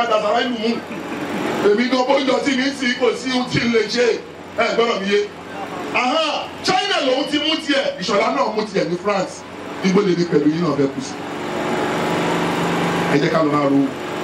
máa dàsára ìlú mú èmi gan bó jọ sí mi sí kò sí ohun tí n lè ṣe ẹ gbọ́dọ̀ mi yé Aha, China lòun ti mú tiẹ̀ ìṣọ̀lá náà mú tiẹ̀ ní France igbó lè ní pẹ̀lú yìí náà fẹ́ kù sí ẹ jẹ́ ká lọ máa ro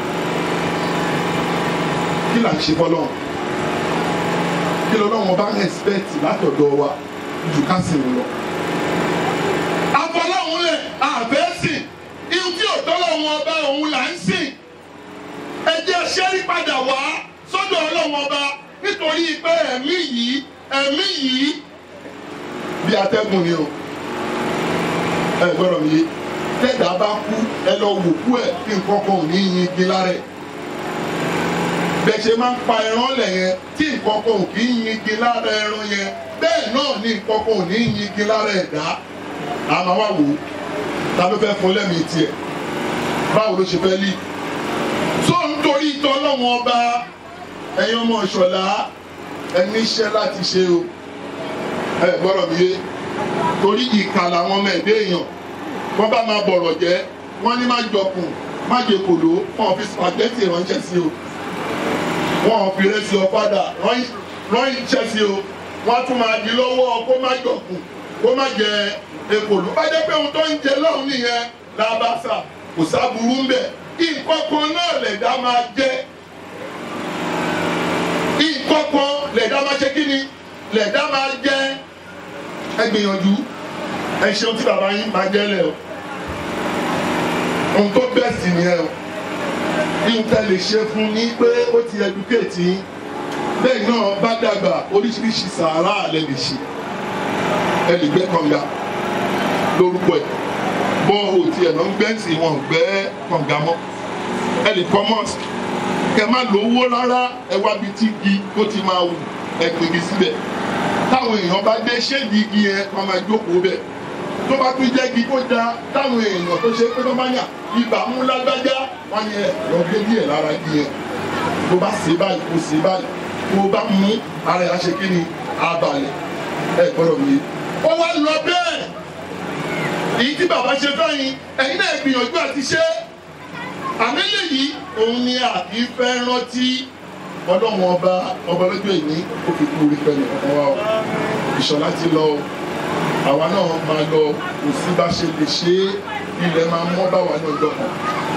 kí là ń ṣe fọlọ́ kí lọ́lọ́wọ́n bá expect látọ̀dọ̀ wa ju ká sìn lọ. àfọlọ́hún lẹ̀ àfẹ́ sìn ihun tí òtọ́lọ́wọ́n ọba òun là ń sìn ẹ jẹ́ ṣẹ́rí padà wá sọ́dọ̀ ọlọ́wọ́n ọba nítorí pé ẹ̀mí yìí ẹ̀mí yìí bí atẹ́gùn ni o ẹ gbọ́dọ̀ mi tẹ́gbà bá kú ẹ lọ wò kú ẹ̀ kí nǹkan kan ò ní yin igi lára ẹ̀ bẹ́ẹ̀ ṣe máa ń pa ẹran lẹ̀ yẹn tí nǹkan kan ò kì í yin igi lára ẹran yẹn bẹ́ẹ̀ náà ní nǹkan kan ò ní yin igi lára ẹ̀dá àmọ́ wá wò ó ta ló fẹ́ fún lẹ́mìí tiẹ̀ báwo ló ṣe fẹ́ lì tó nítorí ìtọ́ ọlọ́wọ́n ọba ẹ̀yin ọmọ ìṣọ̀lá ẹ níṣẹ́ láti ṣe o ẹ gbọ́dọ̀ mi yé torí ìkà làwọn ọmọ ẹ̀dẹ́ èèyàn wọ́n bá máa bọ̀rọ̀ jẹ́ wọ́n ní má jọkùn má jẹ kòló wọn ò fi spaghetti ránṣẹ́ sí o wọn ò fi rẹ́sì ọ̀padà rán iṣẹ́ sí o wọ́n á tún máa di lọ́wọ́ kó má jọkùn kó má jẹ ekòló bá jẹ́ pé ohun tó ń jẹ lọ́hùn nìyẹn làbàṣà kò sábúrú ń bẹ̀ nǹkan kan náà lẹ̀dá máa jẹ́ nǹkan kan lẹ̀dá máa ṣe kí ni lẹ̀dá máa jẹ́ ẹ gbìyànjú ẹ ṣeun tí bàbá yín máa jẹ́ lẹ̀ o ohun tó bẹ́ẹ̀ sì nìyẹn o ihun tẹ́ lè ṣe fún ní pé ó ti ẹdúkéètì yín bẹ́ẹ̀ náà bá dàgbà oríṣiríṣi sàárà lẹ lè ṣe ẹ lè gbẹ́ kànga lórúkọ ẹ̀ bọ́ọ̀hù tí ẹ̀ lọ ń gbẹ́ sí wọn gbẹ́ kànga mọ́ ẹ lè kọ́ mọ́ọ̀sì kẹ má lówó rárá ẹ wá bi tí igi tó ti máa wù ẹ gbègi síbẹ̀ táwọn èèyàn bá dé ṣéèdì igi yẹn wọn máa jókòó bẹ̀ tó bá tún jẹ́ igi tó da táwọn èèyàn tó ṣe pé tó bá yà ibà mú lágbájá wọn ni ẹ lọ gbé díẹ̀ lára igi yẹn tó bá ṣe báyìí kó ṣe báyìí tó bá mú ara ẹ̀ ṣe kí ni abalẹ̀ ẹ gbọ́dọ̀ mi. ó wá lọ bẹ́ẹ̀ èyí tí bàbá ṣe fẹ́yìn ẹ̀yin náà gbìyànjú àti ṣe àmì lèyí òun ni àbí fẹ́ rántí ọlọ́run ọba ọba lọ́jọ́ ìní ó fi kú orí fẹ́ni ọ̀kan wa o ìṣọ̀lá ti lọ o àwa náà máa lọ kò sí bá ṣe lè ṣe é ilẹ̀ máa mọ́ bá wa ní ọjọ́ kan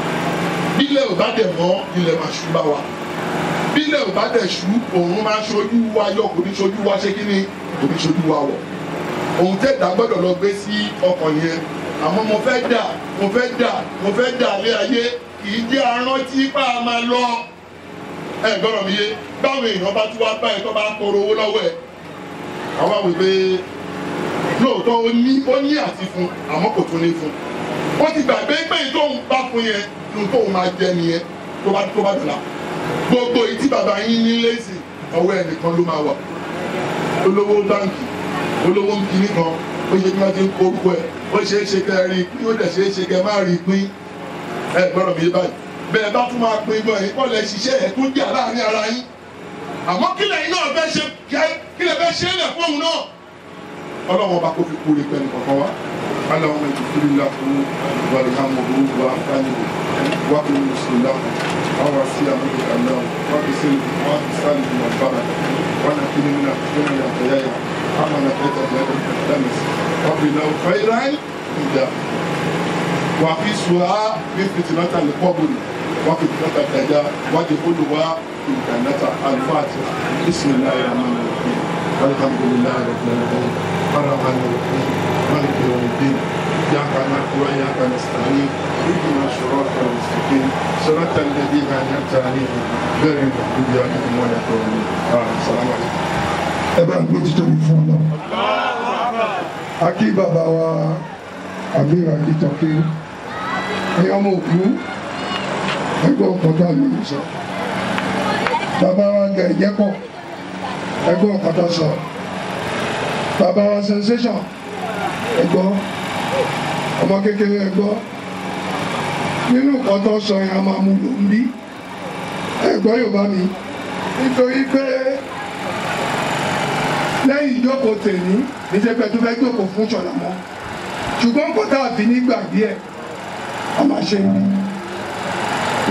bílẹ̀ ò bá dẹ̀ mọ́ ilẹ̀ máa ṣú bá wa bílẹ̀ ò bá dẹ̀ ṣú òun máa ṣojú wa yọ kò ní ṣojú wa ṣé kí ni kò ní ṣojú wa wọ̀ òun tẹ̀dá gbọ́dọ̀ lọ gbé sí ọkàn yẹn àmọ́ mo fẹ́ dà mo fẹ́ dà mo fẹ́ dà lé ayé kì í jẹ́ arántí bá a máa lọ ẹ gbọ́dọ̀ mi yé báwọn èèyàn bá tún wá bá ẹ tó bá tọrọ owó lọ́wọ́ ẹ àwọn àwọn ìwé lóòótọ́ ó ní ó ní àti fún àmọ́ kò tún ní fún ó ti gbàgbé pé tóun bá fún yẹn lóun tóun máa jẹ nìyẹn tó bá tó bá dùn gbogbo ìtí bàbá yín ní lẹ́sìn ọwọ́ ẹnìkan ló máa wà olówó báǹkì olówó kìíní kan ó ṣe kí wọ́n ti ń kó orúkọ ẹ̀ ó ṣe é ṣe kẹ́ ẹ rí i pín ó dẹ̀ ṣe é ṣe kẹ́ ẹ má rí i pín ẹ gbọ́dọ̀ mi yé báyìí bẹ́ẹ̀ bá tún máa pín gan yín kọ́ lẹ ṣiṣẹ́ ẹ̀ tún jà láàrin ara yín àmọ́ kílẹ̀ yín náà fẹ́ ṣe kílẹ̀ fẹ́ ṣe é lẹ̀ fóun náà ọlọ́run ọba kò fi kúrè pẹ̀lú kankan wá aláwọn ètò kúrò ńlá fún wàlẹ̀ hàmù gbogbo wa fáyé wà kúrò mùsùlùmí láwọn àwọn wá sí àwọn ìgbà náà wà kí sí wà kí sáré ìgbà bára wà nà kí ni múnà kí ni yàtọ̀ yáyà àmà nà kẹta ìyá dẹ̀ kẹtàmìs wà kí náà fẹ́ràn ìjà wà kí sùá bí fìtìmọ́tà lè kọ́ bòlù wà kí fìtìmọ́tà dàjà wà kí kólù wá ìgbànátà alifáàtì bisimilayi rahman rahim alhamdulilayi rabbil alamin الرحمن الرحيم مالك يوم الدين اياك نعبد واياك نستعين اهدنا الصراط المستقيم صراط الذين انعمت عليهم غير المغضوب عليهم ولا الضالين السلام عليكم ẹ bá ń gbé títóbi fún ọ náà akí bàbá wa àmìrà akitọ́kí ẹ̀yọ́ ọmọ òkú ẹgbẹ́ ọ̀kọ̀tà lórí sọ bàbá wa gẹ̀ ẹ̀jẹ̀pọ̀ ẹgbẹ́ ọ̀kọ̀tà sọ bàbá wa sensation ẹgbọ́ ọmọ kékeré ẹgbọ́ nínú ọ̀kọ̀tà sọ yẹn a máa mú lò ń bí ẹgbọ́ Yorùbá mi nítorí pé lẹ́yìn ìjókòó tèmi níṣẹ́ pé tó fẹ́ jókòó fún ṣọ̀nà mọ́ ṣùgbọ́n kò tá a fi nígbàgbé ẹ̀ a máa ṣe ní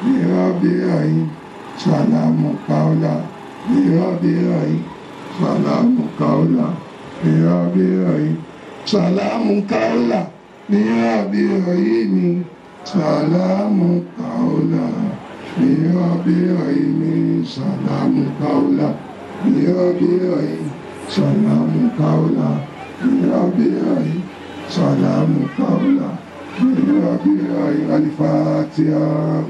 ní rọ́bì rọ̀yìn sàlámù káọ́là ní rọ́bì rọ̀yìn sàlámù káọ́là ní rọ́bì rọ̀yìn sàlámù káọ́là ní rọ́bì rọ̀yìn ní sàlámù káọ́là ní rọ́bì rọ̀yìn ní sàlámù káọ́là ní rọ́bì rọ̀yìn sàlámù káọ́là ní rọ́bì rọ̀yìn sàlámù káọ́là ní rọ́bì rọ̀yìn alifatiha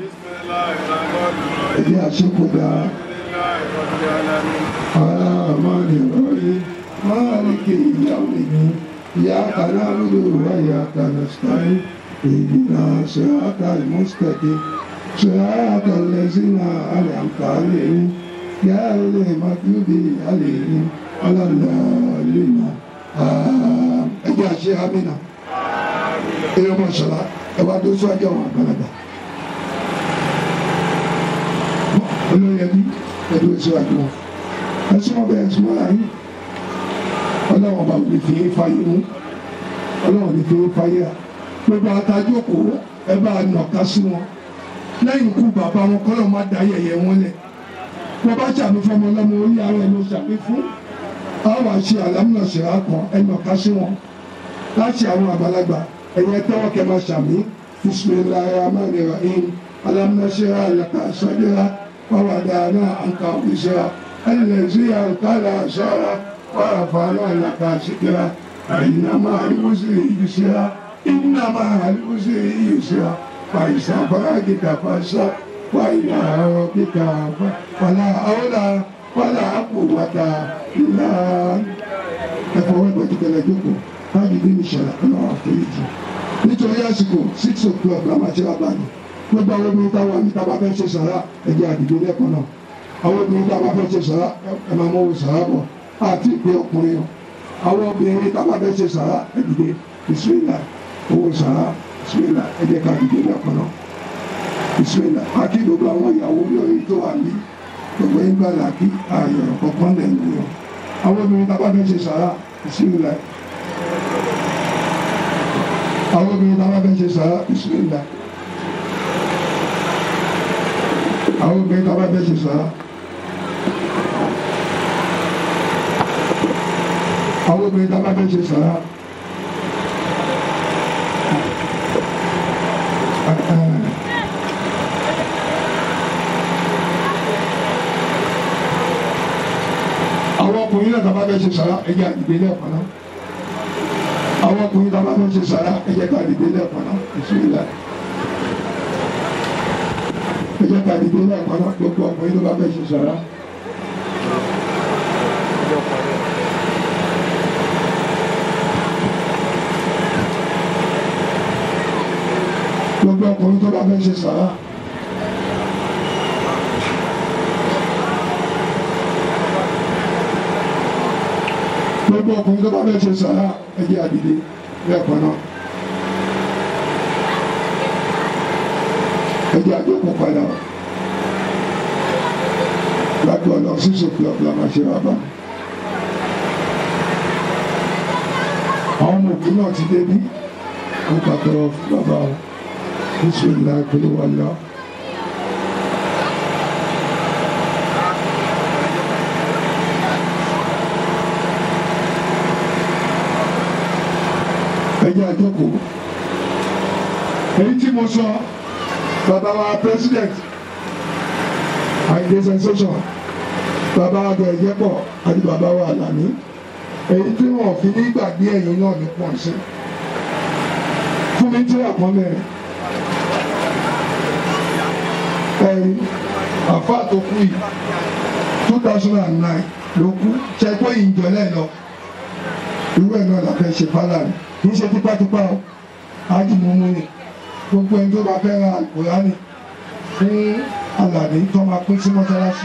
ẹ̀dí àṣekọ̀dá aláàmánì rọ̀rí máàlìkì ìyàwó ìyá kanáàlú wáyà kanàṣkáì ìdínà ṣẹ́ráta ìmúṣkẹ̀kẹ́ ṣẹ́ráta lẹ́sìnà àlẹ́àmkàlẹ́ yá ilé màdúbí àlẹ́yìn ọlọ́lọ́lẹ́nà ẹ̀dí àṣẹ amínà ẹ̀rọ mọ̀ṣọ́lá ẹ̀wà tó sọ́jọ́ àwọn àgbàlagbà. olórí ẹbí ẹbí oṣù àjọ ẹsùn ọbẹ ẹsùn ọlá yìí ọlọ́run ọba òní fi fàyè mú ọlọ́run ní fi fàyè à gbogbo àtàjókòó ẹ bá nàka sí wọn lẹ́yìn ikú bàbá wọn kọ́lọ́ má da yẹ̀yẹ́ wọn lẹ̀ wọ́n bá ṣàmì fọmọ ọlọ́mọ orí ara ẹ̀ ló ṣàmì fún àwọn àṣẹ àlámúnàṣẹ́ra kan ẹ nàka sí wọn láti àwọn àgbàlagbà ẹ̀yẹ tẹ́wọ́ kẹ́ máa ṣàmì bisimilayi rahman rahim alámúnàṣẹ́ra yàtọ̀ sọ́dẹ́ra. ووضعنا عنك وزرا الذي أنقل أسرا ورفعنا لك ذكرا فإن مع العسر يسرا إن مع العسر يسرا فإذا فرغت فانصب وإلى ربك ولا حول ولا قوة إلا ẹ̀fọ́ ẹgbẹ́ tó kẹlẹ̀ jókòó láti bí mi ṣẹlẹ̀ ẹ̀ lọ́wọ́ àforíjì nítorí àsìkò six o'clock la máa ṣe wá báyìí gbogbo àwọn obìnrin táwọn àmì táwọn afẹ́ ṣe sàrà ẹ̀jẹ̀ àdìgbò lẹ́kọ̀ọ́ náà àwọn obìnrin táwọn afẹ́ ṣe sàrà ẹ̀ máa mọ́wó sàrà bọ̀ àti ìpè ọkùnrin o àwọn obìnrin táwọn afẹ́ ṣe sàrà ẹ̀dìgbò bisimilá owó sàrà bisimilá ẹ̀jẹ̀ ká àdìgbò lẹ́kọ̀ọ́ náà bisimilá àti gbogbo àwọn ìyàwó lórí tó wà ní gbogbo ìgbà làkì ààyò kọ̀ọ̀kan lẹ́nu yọ àwọn obìnrin táwọn afẹ́ ṣe sàrà bisimilá àwọn obìnrin táwọn afẹ́ ṣe sàrà bisimilá àwọn obìnrin tó bá bẹ́ ṣe sọ́ra àwọn obìnrin tó bá bẹ́ ṣe sọ́ra àwọn ọkùnrin náà tó bá bẹ́ ṣe sọ́ra ẹ̀jẹ̀ àdìgbé lẹ́ẹ̀kan náà àwọn ọkùnrin tó bá bẹ́ ṣe sọ́ra ẹ̀jẹ̀ àdìgbé lẹ́ẹ̀kan náà ìṣúná ẹ jẹ́ ká dìde náà kọ́nà gbogbo ọkùnrin ló bá fẹ́ ṣe sọ̀rọ̀. gbogbo ọkùnrin tó bá fẹ́ ṣe sọ̀rọ̀. gbogbo ọkùnrin tó bá fẹ́ ṣe sọ̀rọ̀ ẹ jẹ́ àdìde lẹ́ẹ̀kan náà. ẹ jẹ́ àjókòó padà wá láti ọ̀nà six o'clock la máa ṣe rábà. àwọn ọmọ òkú náà ti débí ó pàtẹ́wọ́ fún bàbá wọn bísímìlá ìpínlẹ wà lọ. ẹ jẹ́ àjókòó èyí tí mo sọ bàbá wa president àìdè sensation bàbá wa bẹ̀rẹ̀ jẹ́pọ̀ àti bàbá wa Àlàní èyí tí wọn fi ní gbàgbé ẹ̀yìn náà ní pọ̀ sí fún mi tí àpọ̀ mẹ́rin ẹ̀yìn àfa tó kú yìí two thousand and nine ló kú ṣẹ́gbọ́n ìjọlẹ̀ lọ irú ẹ̀ náà la fẹ́ ṣe fálàní kì í ṣe tipátipá o ájùmọ̀mọ́ ni gbogbo ẹni tó bá fẹ́ ra àlùkòránì fún Àlàní tó máa pín sí mọ́sálásí.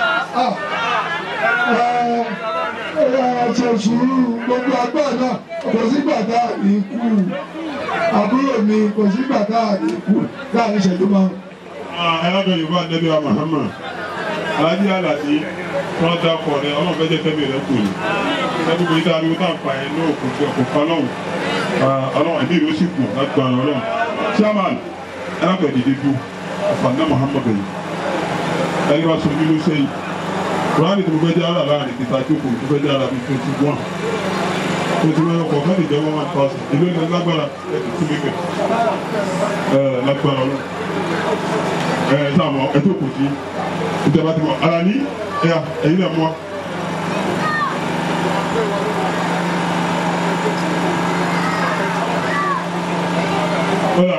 ṣe sùúrù gbogbo àgbà náà kò sígbà tá a ní kú àbúrò mi kò sígbà tá a ní kú láàrin ìṣẹ́jú máa. ẹlọ́dọ̀ yorùbá nẹ́bí wa Muhammad alájí Àlàní wọn dá pọ̀ ní ọlọ́run fẹ́ jẹ́ fẹ́mi rẹ̀ kù ní ẹbí kò ní tá a rí wọn tá à ń pa ẹ̀ ní òkú kò kan lọ́hùn ọlọ́run ẹ̀mí ìlú sì kù láti gba ọlọ́run chairman ẹlọ́pẹ̀ dìde dùn àfààní muhammadu yìí ẹni wá sojú ló sẹ́yìn kùránì tó fẹ́ jẹ́ ara láàrin kìtà jókòó tó fẹ́ jẹ́ ara bíi twenty one twenty one ọkọ̀ ọ̀gá lè jẹ́ one one thousand ìlú ilẹ̀ lágbára ẹ̀ tó tún mímẹ̀ ẹ̀ lágbára ọlọ́ ẹ̀ sáà mọ̀ ẹ̀ tó kù sí ìjọba ti mọ̀ ara ní ẹ̀yà ẹ̀yìn náà mọ̀ kódà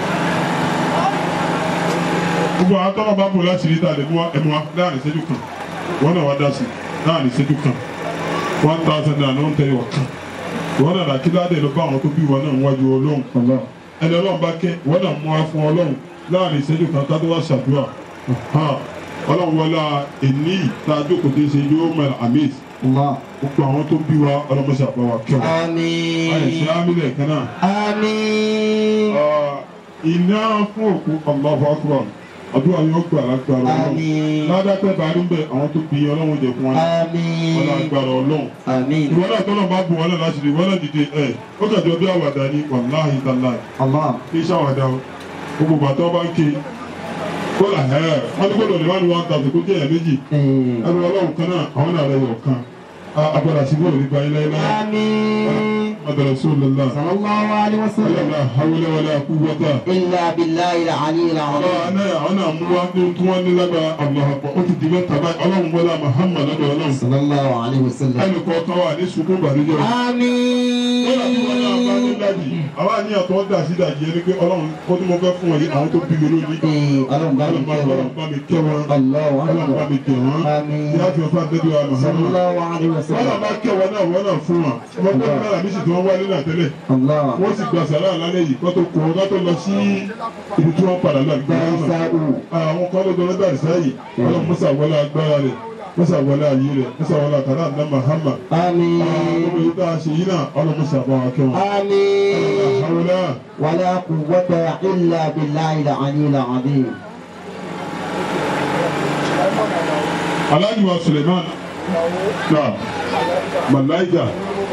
gbogbo àwọn tọ́lọ̀ bá bò láti rí ta lè mú wa ẹ̀mú wa láàrin ìṣẹ́jú kan wọ́n náà wá dá sí láàrin ìṣẹ́jú kan one thousand naira ló ń tẹ̀lé wọ̀ kan wọ́n náà dàkí ládé ló bá àwọn tó bí wọn náà wájú ọlọ́run ẹni ọlọ́run bá kẹ́ wọ́n náà mú wa fún ọlọ́run láàrin ìṣẹ́jú kan ká tó wá ṣàdúrà ọlọ́run wọlá èní tá a jókòó dé ṣe yóò mẹ́rin àmíz gbogbo àwọn tó bí wa ọlọ́mọṣẹ́ àbáwá kẹwàá àyẹ̀ṣẹ́ Àmín. ámílẹ̀ kan náà Àmín. iná fún òkú Allahu Akbar àdúrà yóò gbà lágbára ọlọ́run Àmín. ládàtẹ́ bá rí bẹ́ẹ̀ àwọn tó bí ọlọ́run jẹ fún wọn wọn Àmín. lágbára ọlọ́run Àmín. ìwọ náà tọ́lọ̀ bá bu wọn náà láti rí wọn náà dìde ẹ̀ ó kàjọ bí àwàdà ní wàláhì tàláì Allah. kí iṣẹ́ àwàdà o gbogbo bàtọ́ bá ń ké kódà ẹ̀ wọ́n ní kódà òníwájú wọn tàbí kó jẹ́ ẹ̀ méjì Eh. ẹnu ọlọ́run kan náà àwọn náà lẹ́yọ̀ kan agbára sí bóòlù nípa ilé ilé Àmín. madara sólélá Sallallahu alaihi wasallam. ọlọ́run hawlẹ̀ wala quwwata Illa billahi al-aliyyil azim. ọlọ́run náà àwọn náà mú wá ní tí wọ́n ní lágbára àbúrò ó ti di mẹ́ta báyìí ọlọ́run wọlé Muhammad lọ́dọ̀ ọlọ́run Sallallahu alaihi wasallam. ẹnì kọ̀ọ̀kan wà ní sunkún ìbànújẹ́ o. Kódà bí wọn náà bá ní Àmín. dájì, àwa ní àtọ́ dà sí dàjì ẹni pé ọlọ́run kó tí mo fẹ́ fún ọ yìí àwọn tó bí mi lónìí. Eh, Ọlọ́run bá mi Ọlọ́run bá kẹ́ wọn. ọlọ́run bá mi kẹ́ wọn. Allahu Ọlọ́run bá akbar. mi kẹ́ wọn. Àmín. Yá fi ọ̀fà dédé wa Muhammad. Sallallahu alaihi Wọ́n náà wasallam. bá kẹ́ wọn náà wọ́n náà fún wọn. Wọ́n gbọ́dọ̀ náírà méjì tí wọ́n wálé náà tẹ́lẹ̀. Allah. Wọ́n sì gba sàrà lálẹ́ yìí kó tó kó wọn ká tó lọ sí ibi tí wọ́n padà lọ àgbà náà. Dárísàú. Àwọn kan ló dọ́rọ́ dàrí sáyì. Ọlọ́run Musa wọlé agbára rẹ̀. Musa wọlé ayé rẹ̀. Musa wọlé àkàrà àdá Muhammad. Àmín. Gbogbo yìí tá a ṣe yìí náà ọlọ́run Musa bá wa kẹ́ wọn. آمين Àwòrán. ولا قوة إلا بالله العلي العظيم Alhaji wa Suleiman na Malaika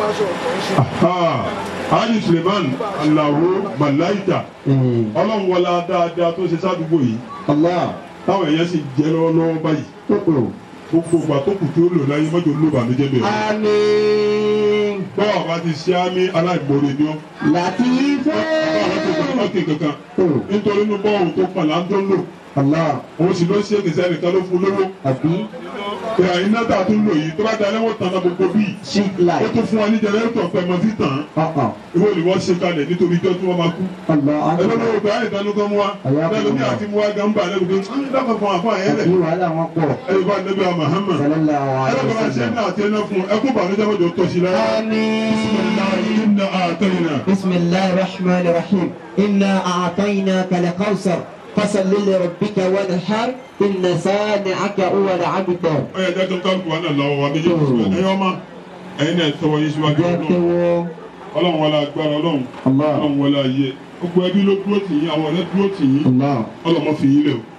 aha Alhaji Suleiman Alawo Malaika إيه. ọlọ́run wọlá dáadáa tó ṣe sádùúgbò yìí الله táwọn èèyàn sì jẹ́ lọ́wọ́lọ́wọ́ báyìí تقول gbogbo ìgbà tó kù tí ó lò láyé mọ́jọ ló bànújẹ́ bẹ̀rẹ̀. آمين bọ́ọ̀ bá ti ṣe àmì aláìmoore ni ọ́. لطيف ọ̀kẹ́ kankan nítorí inú bọ́ọ̀lù tó pọ̀ là ń tó ń lò الله òun sì ló ṣe é kìsẹ́ nìkan ló fún lówó. أبي ìhà iná tá a tún lò yìí tó bá dalẹ́ wọ́n tàn án gbogbo bíi. شيك ó لايف tún fún wa ní jẹnẹrétọ̀ pẹ̀mọ́ sí tàn án. أه ìwọ ni wọ́n ṣe kalẹ̀ nítorí ijọ́ tí wọ́n máa kú. الله ẹgbẹ́ أكبر ló gba ìdánù kan mú wa. lẹ́nu ní àti mú wa gan bá lẹ́nu pé dákọ̀ fún àfọ àyẹ́lẹ̀. أبي ولا مقبول ẹ̀rọ bá nẹ́bí wa Muhammad. صلى الله عليه ẹ̀rọ bá ṣe وسلم ní àti ẹ̀nà fún ẹkú bànújẹ́ mọ́jọ tó ṣe lára. آمين inna a'tayna. بسم الله الرحمن الرحيم إنا أعطيناك الكوثر فصل لربك وانحر إن سانعك هو الأبتر ó yẹ jẹ́ kálukú wa náà lọ́wọ́ wa méjèèjì ẹ̀yọ́ ọmọ ẹ̀yin náà tọwọ́ yín síwájú ọlọ́run جاكو ọlọ́run wọlé agbára ọlọ́run الله ọlọ́run wọlé ayé gbogbo ẹbí ló dúró tì yín àwọn ọ̀rẹ́ dúró tì yín الله ọlọ́mọ fi yín lẹ̀ o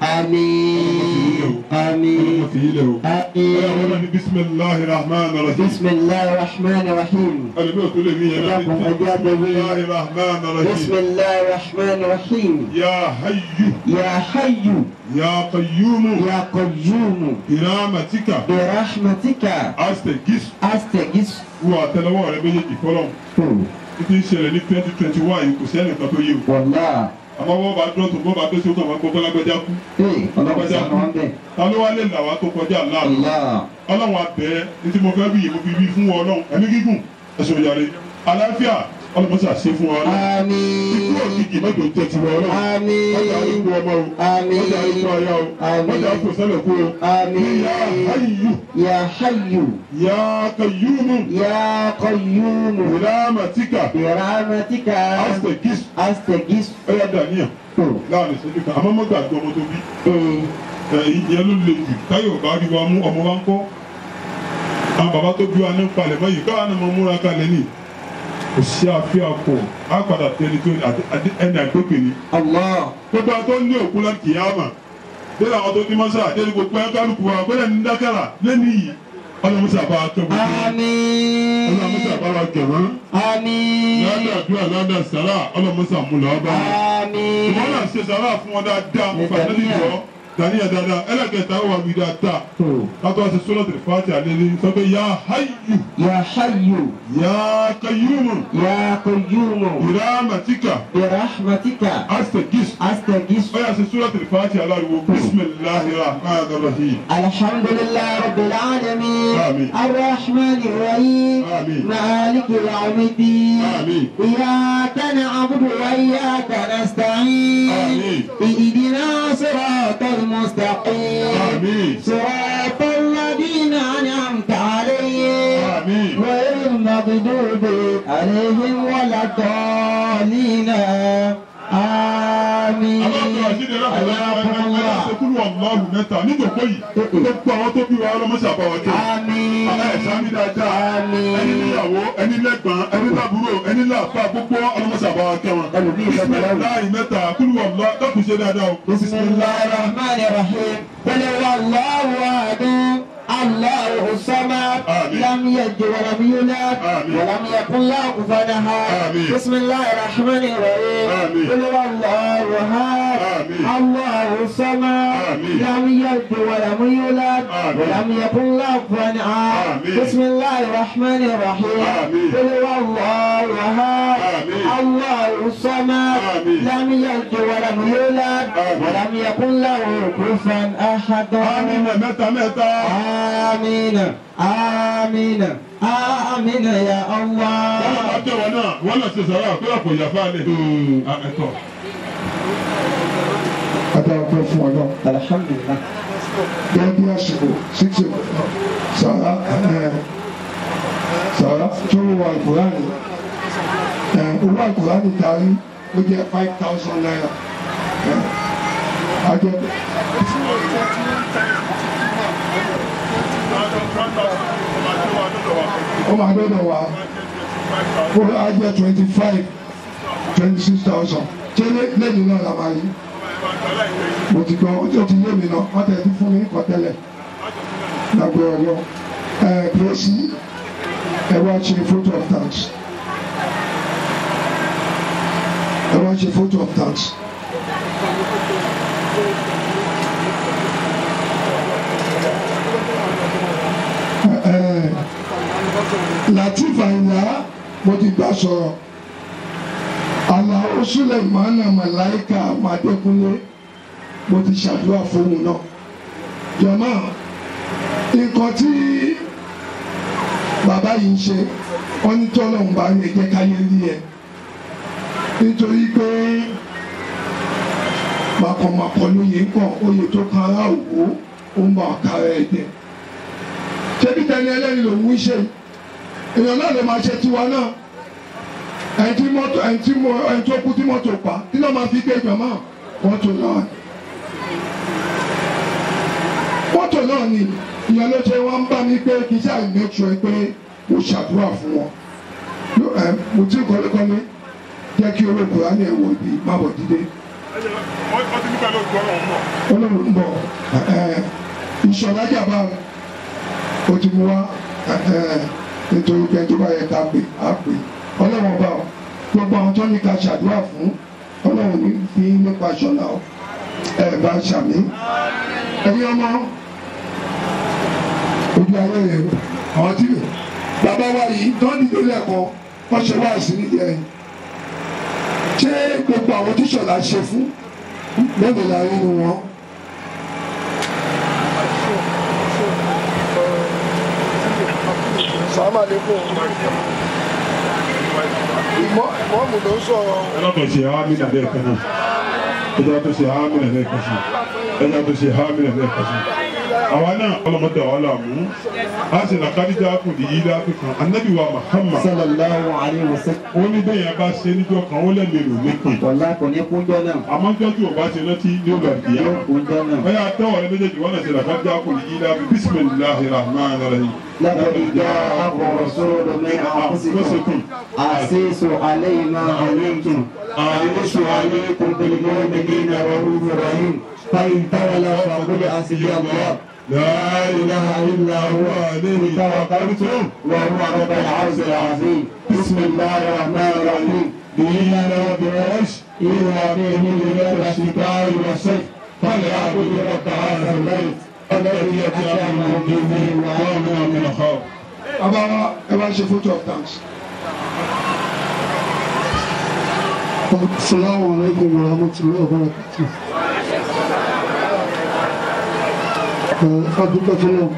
آمين ọlọ́mọ آمين fi yín lẹ̀ o. ẹ̀yà wọn náà آمين ní bisimilahi rahman rahim بسم الله الرحمن الرحيم ẹlẹ́mi ò tó lè mí yẹn náà Ẹ̀dá kan, ẹ̀dá kan. bisimilahi rahman بسم rahim الله الرحمن الرحيم ya hayyu يا حي ya qayyumu يا قيوم iramatika برحمتك astagis أستغيث wo àtẹ́lẹwọ́ rẹ méjèèjì fọlọ́n títí ń ṣẹlẹ̀ ní twenty twenty one yìí kò sẹ́ni kan tó yé o والله àmọ́ wọ́n bá dúró tó bọ́ bá tó ṣe ó kàn máa gbọ́ bọ́lágbẹ́já kú إيه الله سبحانه وتعالى ta ló wá lè là wá tó kọjá láàánú الله ọlọ́run abẹ́ ní tí mo fẹ́ wí yìí mo fi wí fún ọ ọlọ́run ẹ̀mí gígùn ẹ̀sùn ìyàrá àlàáfíà ọlọ́run ṣe àṣẹ fún ọ ọlọ́run ikú آمين òkìkì mẹ́jọ tẹ̀ ti wọ ọlọ́run آمين mọ́jà àríkú ọmọ o آمين mọ́jà àríkú aya o آمين. mọ́jà àríkú sẹ́lẹ̀ kú o آمين yá hayyu يا حي yá qayyumu يا قيوم ìlàmàtíkà برحمتك astagis أستغيث ẹ̀yà dàníyàn láàrin ìṣẹ́jú kan àmọ́ mọ́gbà àgbọ̀ ọmọ tó bí إيه. ìyẹn ló le jù táyọ̀ bá rí wa mú ọmọ wa ń kọ́ àwọn bàbá tó bí wa ní palẹ̀ mọ́ yìí káwọn náà mọ múra kalẹ̀ ní kò sí àfihàn kọ á padà tẹni tó ẹni àgbègbè ni الله gbogbo àtọ́ ní òkú lá kìyàmà délé àwọn tó ní mọ́sá délé gbogbo ẹ̀ kálukú wa gbọ́dọ̀ ní dákàrà lẹ́nu yìí ọlọ́mọsá bá wa kẹ́ wọ́n آمين ọlọ́mọsá bá wa kẹ́ wọ́n آمين ládàá àdúrà ládàá sàrà ọlọ́mọsá múlẹ̀ ọba آمين ìwọ náà ṣe sàrà fún wọn dáadáa mo gbà lẹ́nu ìjọ dàníyà dáadáa ẹlẹ́kẹta ó wà wí dáadáa kátó àti sọ́nà tẹ̀lé fàtí àlẹ́lẹ́ sọ pé yà háyù يا حي yà kayúmù يا قيوم ìrámàtíkà برحمتك astagis أستغيث ó yà sí sọ́nà tẹ̀lé fàtí aláriwo bisimilahi rahman rahim. الحمد لله رب العالمين آمين. الرحمن الرحيم آمين. مالك يوم الدين آمين. إياك نعبد وإياك نستعين آمين. اهدنا صراط المستقيم آمين. صراط الذين أنعمت عليهم آمين. غير المغضوب عليهم ولا الضالين آمين aláàbò àṣírí حياكم الله ẹlẹ́kùnrin ọlọ́run mẹ́ta níjòkó yìí gbogbo àwọn tó bí wa ọlọ́mọṣà bá wa jẹ́ آمين ẹ̀ṣá mi dáadáa Àmín. ẹni níyàwó ẹni lẹ́gbọ̀n ẹni lábúrò ẹni láàfà gbogbo ọlọ́mọṣà bá wa kẹ́ wọn. Ẹlòmíì fẹ́ bẹ̀rẹ̀ wò. láì mẹ́ta kúrú ọ̀lọ́ dọ́kun ṣe dáadáa o. بسم الله الرحمن الرحيم قل هو الله احد الله الصمد آمين. لم يلد ولم يولد آمين. ولم يكن له كفوا احد آمين. بسم الله الرحمن الرحيم آمين. قل هو الله احد آمين. الله الصمد آمين. لم يلد ولم يولد آمين. ولم يكن له كفوا احد آمين. بسم الله الرحمن الرحيم آمين. قل هو الله احد آمين. الله الصمد آمين. لم يلد ولم يولد آمين. ولم يكن له كفوا احد àmín mẹ́ta mẹ́ta. امين امين امين يا wọ́n الله máa jẹ́ wọn náà wọ́n náà ṣe sàrà pé àpò ìyàfá lẹ̀. ẹ̀tọ́ adáwọ̀pẹ́ fún ọ náà الحمد لله gẹ́gẹ́ bí àsìkò síkì sàrà ẹ̀ sàrà tó wà àkùránì ẹ̀ owó àkùránì darí ó jẹ́ five thousand naira ẹ̀ ajẹ́ ó máa dọ́dọ̀ wá ó ajẹ́ twenty five twenty six thousand ṣé lé- lẹ́yìn náà la máa yí mo ti gbọ́ ó ti yé mi náà wọ́n tẹ̀ ti fún mi kọ́ tẹ́lẹ̀ lágbo ọ̀rọ̀ ẹ̀ pèsè ẹ wá ṣe photo of thanks ẹ wá ṣe photo of thanks. Ẹ, ẹ, Latif Àyìnlá mo ti gbà sọ̀rọ̀ Àlàó Sulemana Màláìka Màdékúnlé mo ti ṣàdúrà fóun náà jọ̀mọ́ nǹkan tí bàbá yìí ń ṣe wọ́n ní tọ́lọ́hún bá rí ẹ̀jẹ̀ káyé rí ẹ nítorí pé màkọ̀màkọ̀ lóye kàn oyè tó kan ará òwò ó ń bá ọ̀kárá ẹ̀ jẹ ṣebí tẹni ẹlẹ́ni lòún ń ṣe èèyàn náà ló máa ṣe tiwa náà ẹni tí mọ́tò ẹni tí mo ẹni tó kú tí mọ́tò pa kí ló máa fi gbé jọ̀mọ́ mọ́tò náà mọ́tò náà ni ìyẹn ló ṣe wọ́n ń bá mi pé kì í ṣáà make sure pé mo ṣàdúrà fún wọn Ló- ẹ, mo ti kọ́lékọ́lé jẹ́ kí owó kùránì ẹ̀ wọ ibi má bọ̀ dídé wọ́n ti nípa ló gbọ́rọ̀ ọmọ. olóòrùn ń bọ̀ ẹ, ìṣọ̀lá jàmbá o ti mú wa ẹ, ẹ, nítorí pé tó bá yẹ ká pè á pè ọlọ́run ọba o gbogbo àwọn tó ní ká ṣàdúrà fún ọlọ́run ní fi nípa ṣọlá o ẹ bá ṣàmì ẹ̀yin ọmọ ojú ayé rẹ o àwọn tí bàbá wa yìí tó ń dìde lẹ́kọ̀ọ́ wọ́n ṣe wá sí nídìí ẹ̀yìn ṣé gbogbo àwọn tí ṣọlá ṣe fún mélòó la rí nu wọn. sàmà lẹ́kọ̀ọ́ ìmọ̀ ìmọ̀ọ́mù ló ń sọ̀rọ̀ ẹlọ́tọ̀ ṣe hámìnà lẹ́ẹ̀kan náà ẹjọ́ tó ṣe hámìnà lẹ́ẹ̀kan sí ẹjọ́ tó ṣe hámìnà lẹ́ẹ̀kan sí. àwa náà ọlọ́mọdé àwa là mú a sì làkàdíjà kù ní yílá kan anabi wa Muhammad صلى الله عليه وسلم ó ní bẹ́ẹ̀ yẹn bá ṣe níjọ́ kan ó lẹ́mìí lò nípìn والله كن يكون جنا àmọ́ jọ́ tí o bá ṣe rántí ní ọgbà ìyá يكون جنا bẹ́ẹ̀ àtẹ́wọ̀ rẹ méjèèjì wọ́n náà ṣe làkàdíjà kù ní yílá bisimilahi rahman rahim. لقد جاءكم رسول من انفسكم عزيز عليه ما علمتم حريص عليكم بالمؤمنين رؤوف رحيم فان تولوا فقل حسبي الله لا إله إلا هو عليه توكلت وهو رب العرش العظيم بسم الله الرحمن الرحيم إياك نعبد إذا به من الشتاء والصيف فليعبد رب هذا البيت الذي يتأمن به وآمن من الخوف bàbá wa ẹ bá ṣe photo of thanks. Assalamu alaikum warahmatullahi wabarakatuh. Adúpẹ́ fọlọ́,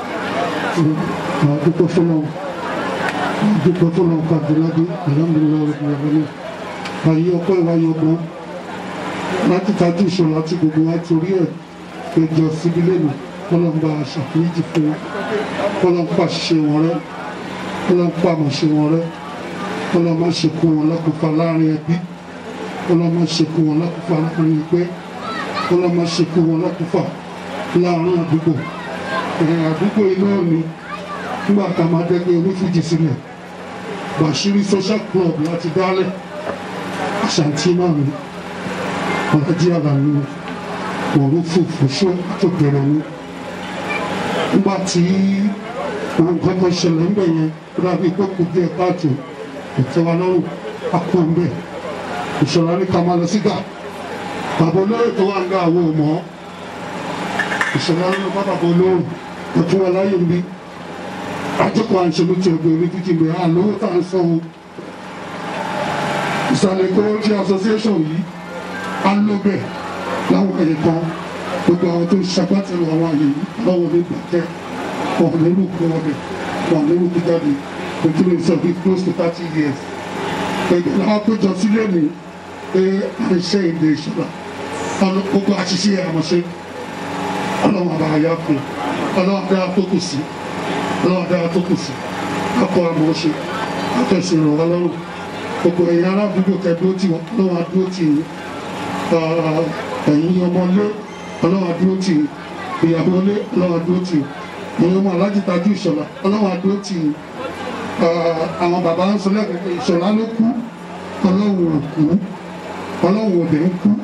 adúpẹ́ fọlọ́, adúpẹ́ fọlọ́ Fàdúrádé, alhamdulilayi rabbil alamin. Àyè ọkọ ìwáyé ọgbọ́n láti tajú ìṣòro àti gbogbo wa torí ẹ̀ péjọ síbi lẹ́nu kọ́lọ́n bá aṣàfihàn fún wọn, kọ́lọ́n pa ṣiṣẹ́ wọn rẹ́, kọ́lọ́n pa àmọ̀ṣe wọn rẹ́, kọ́lọ́n má ṣe kó wọn lọ́kùnfà láàrin ẹbí ọlọ́mọ ṣekú wọn lọ́kùfà láàrin ẹgbẹ́ ọlọ́mọ ṣekú wọn lọ́kùfà láàrin àdúgbò ẹ̀yìn àdúgbò iná ni nígbà tá a máa dẹ́gbẹ́ onífújì sílẹ̀ Bàṣírí social club láti dálẹ̀ àṣàntì náà ni ọ̀làjì àlàní òru fòfò ṣó tó bẹ̀rẹ̀ ni nígbà tí ohun kan tó ṣẹlẹ̀ ń bẹ̀ yẹn ó dàbí pé kò díẹ̀ káàtó ìtẹ́wá lọ́rùn á kó ń bẹ̀ ìṣọ̀rọ̀ ní ká máa lọ sígà bàbá olóyè tó wà ń gbà àwọn ọmọ ìṣọ̀rọ̀ ní bá bàbá olóyè tó fún wa láyé ń bí àjọpọ̀ àǹṣẹ́lú ti ẹgbẹ́ orí títí gbé hàn lówó tá à ń san o ìsàlẹ̀ kọ́ńtì association yìí á ló bẹ̀ láwọn ẹ̀yẹ kan gbogbo àwọn tó ń ṣagbátẹrù àwọn àyè yìí lọ́wọ́ ní gbàtẹ́ wọn lérò kó wọn bẹ̀ wọn lérò kó jáde òtún lè sọ bí close to thirty years ẹgbẹ́ làwọn péjọ sílé mi pé à ń ṣe èdè ìṣúra gbogbo àṣìṣe àmọ̀ṣe ọlọ́run àbá àyà fún ọlọ́run dára tó kù sí ọlọ́run dára tó kù sí akọ àmọ̀ṣe àtẹ̀sí ìrànwọ́ lọ́rùn gbogbo ẹ̀yin aládùúgbò tẹ̀dúró tì wọ́n ọlọ́run àdúró tì yín ẹ̀yin ọmọlé ọlọ́run àdúró tì yín ìyàwó ilé ọlọ́run àdúró tì yín ẹ̀yin ọmọ alájìtajú ìṣọ̀lá ọlọ́run àdúró tì yín àwọn bàbá ń sọ lẹ́kọ̀ọ́ ìṣọ̀lá ló kú ọlọ́run ò kú ọlọ́run ò dé ń kú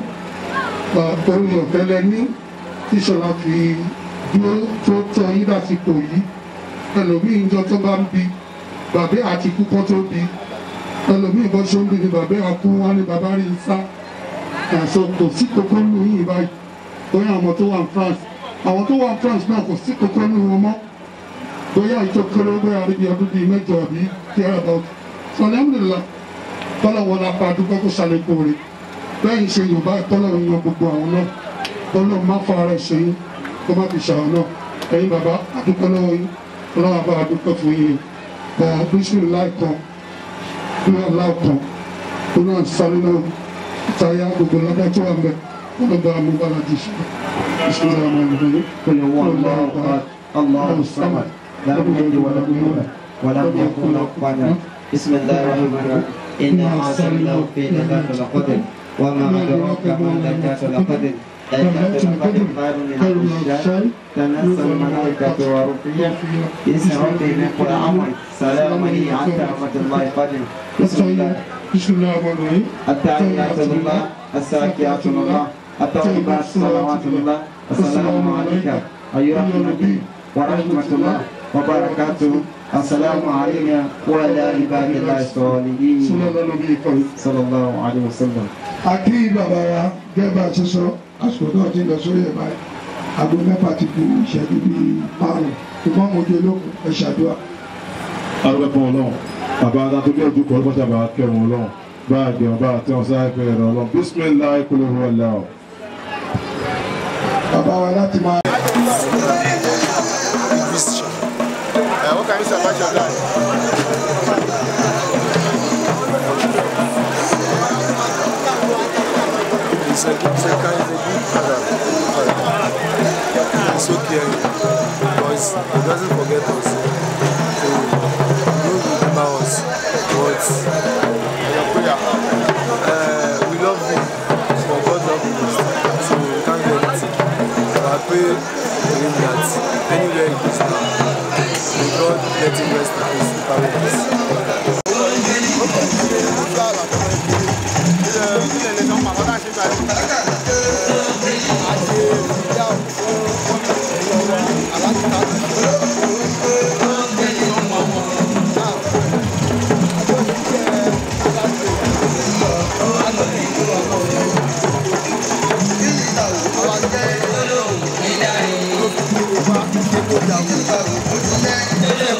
orí ọ̀tẹ́lẹ̀ ní ìṣọ̀lá fi dúró tó tọ́ yín dásìkò yìí ẹlòmíì ń jọ tó bá ń bi bàbá àti ikú kan tó bi ẹlòmíì bọ́ ṣó ń bi ni bàbá àkú wọn ni bàbá rí sá ẹ̀sọ́ kò sí kókó nù yìí báyìí bóyá àwọn tó wà ní France àwọn tó wà ní France náà kò sí kókó nù wọn mọ́ bóyá ìjọ kéré bóyá àríbi ọdún bíi mẹ́jọ àbí kíá about so alhamdulillah tọ́lọ̀ wọn la pa àdúgbò kó ṣàlékún rẹ̀ bẹ́ẹ̀ ṣe yorùbá tọ́lọ̀ ń yan gbogbo àwọn náà tọ́lọ̀ má fa ara ẹ̀ ṣe yín kó má fi ṣàwọn náà ẹ̀yin bàbá àdúgbò lọ́wọ́ yín ọlọ́wọ́ bá àdúgbò fún yín ẹ̀ bísíláì kan ní aláwọ̀ kan tó náà sáré náà táyà gbogbo lọ́dá tó wà mẹ́ wọn bá mú bára di ṣe ìṣúná àwọn ìròyìn قل هو الله احد الله الصمد لم يلد ولم يولد ولم يكن له كفوا احد بسم الله الرحمن الرحيم انا انزلناه في ليله القدر وما ادراك ما ليله القدر ليله القدر خير من الف شهر تنزل الملائكه والروح باسم ربهم من كل امر سلام هي حتى رحمه الله قدر بسم الله بسم الله الرحمن الرحيم التحيات لله الزاكيات لله الطيبات صلوات الله السلام عليك أيها النبي ورحمة الله وبركاته السلام علينا وعلى عباد الله الصالحين sọlọ́dọ̀ ló bí ikọ̀ yìí. صلى الله عليه وسلم àti bàbá wa gẹ́gbà ti sọ àsìkò náà ti lọ sórí ẹ̀ báyìí aago mẹ́fà ti kú ìṣẹ́jú bíi márùn-ún ìmọ̀ mojú olókùn ẹ̀ ṣàdúrà. arúgbó fún ọlọ́run bàbá adá tó bí ojú kọ́ lọ́pọ̀ tàbí akẹ́wọ̀n ọlọ́run bá a gbẹ̀wọ̀n bá a tẹ̀wọ̀n sáré pé ẹ̀rọ ọlọ́run bísímìlá kúló hu ọ̀la o. bàbá wa láti máa. Uh, what can you say about your guy? He's a, he's a kind, he's a good father. He's so caring. Because he doesn't forget us. So, he knows we remember us. But, your prayer, uh, we love him. For God love him most. So, we can't do anything. So, I pray for him that anywhere he is now, may God let him rest in peace in paradise. Thank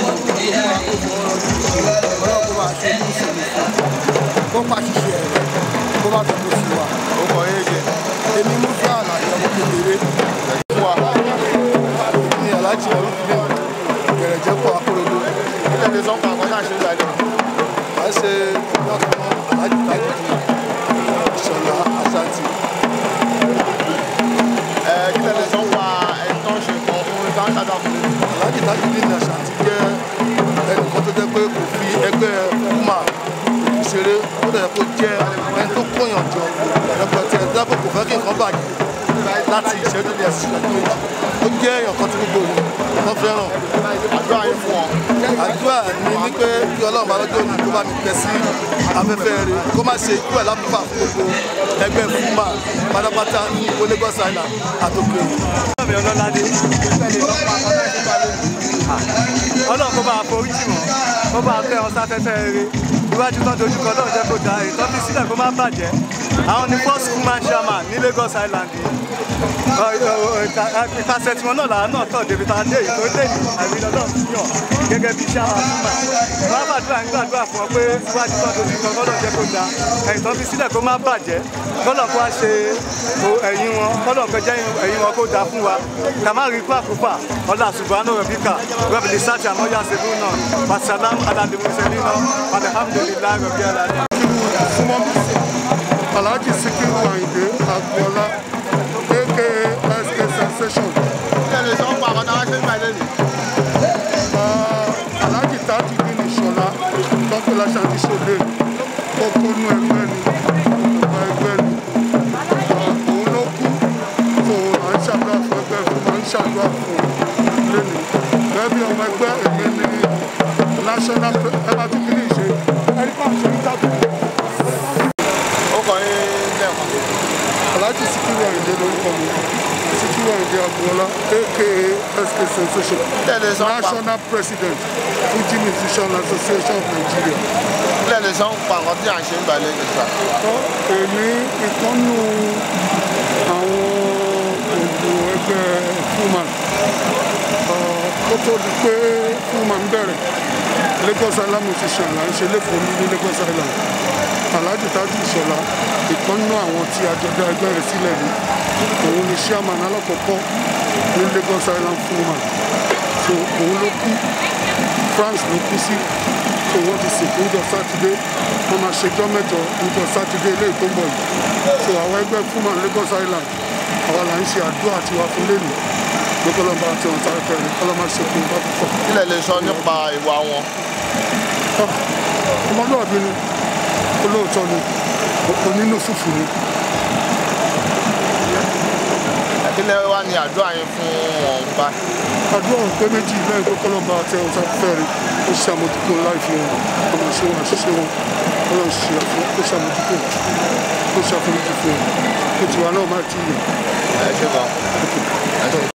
ọlọ́run kó máa ṣe ní ìsinmi kó pa ṣiṣẹ́ rẹ̀ kó má fi kó sí wa. ó kọ yé jẹ. èmi mú fún àlàyé ọmọ kékeré fún wa. ní aláàjì ẹ̀rú fílẹ̀ gẹ̀rẹ̀jẹ̀ pọ̀ akérèdọ́. ilé ẹ̀dẹ̀ sọ́kàn àkọ́tà ṣe ń gbàdé. à ń ṣe lọ́kàn aláàjì tájì ìṣọ̀lá àṣàtì. ẹ kí lè lè sọ pa ẹni tó ń ṣe nǹkan fún ẹni tó ń ṣàdá fún mi. aláàjì tájì ní àṣàtì jẹ́ ẹnìkan tó jẹ́ pé kò fi ẹgbẹ́ kúmà ìṣeré ó dẹ̀ kó jẹ́ ẹni tó kóyàn jọ rẹpẹtẹ dábò kò fẹ́ kí nǹkan bàjẹ́ láti ìṣẹ́jú ní ẹ̀sìn ìṣẹ́jú méjì ó jẹ́ èèyàn kan tí gbogbo yìí wọ́n fẹ́ràn àdúrà yín fún wọn. àdúrà mi ní pé kí ọlọ́run bá lọ́jọ́ òní kó bá mi tẹ̀ sí afẹ́fẹ́ rẹ̀ kó má ṣe ikú ẹ̀ lápúpà fún gbogbo ẹgbẹ́ fúnmà pátápátá ní ìwé Lagos Island àtòkè. mi ọlọ́ládé ọlọ́run kó bá a forí jì wọ́n kó bá a tẹ́ wọn sáfẹ́fẹ́ rere iwájú tó dojú kọ lọ́run jẹ́ kó da ètò fi sílẹ̀ kó má bàjẹ́ àwọn ní first woman chairman ní Lagos Island ìpàṣẹ tiwọn náà làwọn náà tọ̀ débi tá a dé èyí tó dé yìí àmì ọlọ́run ti yàn gẹ́gẹ́ bí chairman fúnma wọn bá dúrà ń gbàdúrà fún ọ pé iwájú tó dojú kọ lọ́run jẹ́ kó da èyí tó fi sílẹ̀ kó má bàjẹ́ kọ́lọ̀ kó wá ṣe ẹ̀yìn wọn kọ́lọ̀ kó jẹ́ ẹ̀yìn wọn kó da fún wa kàmáàrí kó àkófà ọlá subhanahu rabbika rabbil sati àmọ́ yà sẹ́fún náà wasalam alalimuselina alhamdulilayi rabbi alamin. súnmọ́ mi sí alhaji sikiru ayinde agboola aka sk sensation ilé ẹ̀dẹ̀ sọ pa àkọ́tà ṣe ń gbàdé nì. Ah, alhaji tatu bin ìṣọ̀lá tọ́pẹ́lá ṣàdíṣòde kókónú ẹgbẹ́ ni ọba ẹgbẹ́ ni Ah, òun ló kú tó à ń ṣàdúrà fún ẹgbẹ́ fún máa ń ṣàdúrà fún lẹ́nu gẹ́gẹ́ bí ọmọ ẹgbẹ́ èmi ni national ẹ bá ti kí ní ìṣe ẹni bá ṣe ń jáde. ó kọ yín lẹ́ẹ̀kan. Alhaji Sikiru Ayinde lórúkọ mi Sikiru Ayinde Agboola aka SK Sensation ilé ẹ̀dẹ̀ sọ pa National President Fuji Musician Association of Nigeria. ilé ẹ̀dẹ̀ sọ pa àkọ́ tí à ń ṣe ń gbàdé nì sà. Tọ́ èmi ìkànnù àwọn ògùn ẹgbẹ́ Fuman kó tó di pé Fuman bẹ̀rẹ̀ Lagos Island Musician là ń ṣe lẹ́kọ̀ọ́ ní Lagos Island Alhaji Tájù Ìṣọ̀lá ìkànnù àwọn tí àjọ̀dá ẹgbẹ́ rẹ̀ sílẹ̀ ní òun ni chairman alákọ̀ọ́kọ́ ní Lagos Island Fuman so òun ló kú France ló kú sí so wọ́n ti sìnkú níjọ́ sátidé wọ́n máa ṣèjọ́ mẹ́jọ níjọ́ sátidé ilé tó ń bọ̀ yìí so àwọn ẹgbẹ́ Fuman Lagos Island àwa là ń ṣe àdúrà tiwa fún lẹ́nu pé kọ́lọ́mbà àti ọ̀hún sáré fẹ́ẹ́ kọ́lọ́mbà ṣe kí n bá púpọ̀. ilé ẹ̀dẹ̀ sọ nípa ìwà wọn. ọmọlúwàbí ni olóòótọ́ ni onínú fùfù ni ilé wa ni àdúrà yín fún wọn bá. àdúrà pé méjì lẹ́yìn tó kọ́lọ́mbà àti ọ̀hún sáré fẹ́ẹ́ ó ṣe àmójútó láìfi wọn ọmọ ṣe wọn àṣìṣe wọn ọlọ́run ṣe àfọ ó ṣe àmójútó ó ṣe àforíjì fún wọn ó ti wà náà má ti yẹ. ẹ ṣe gan.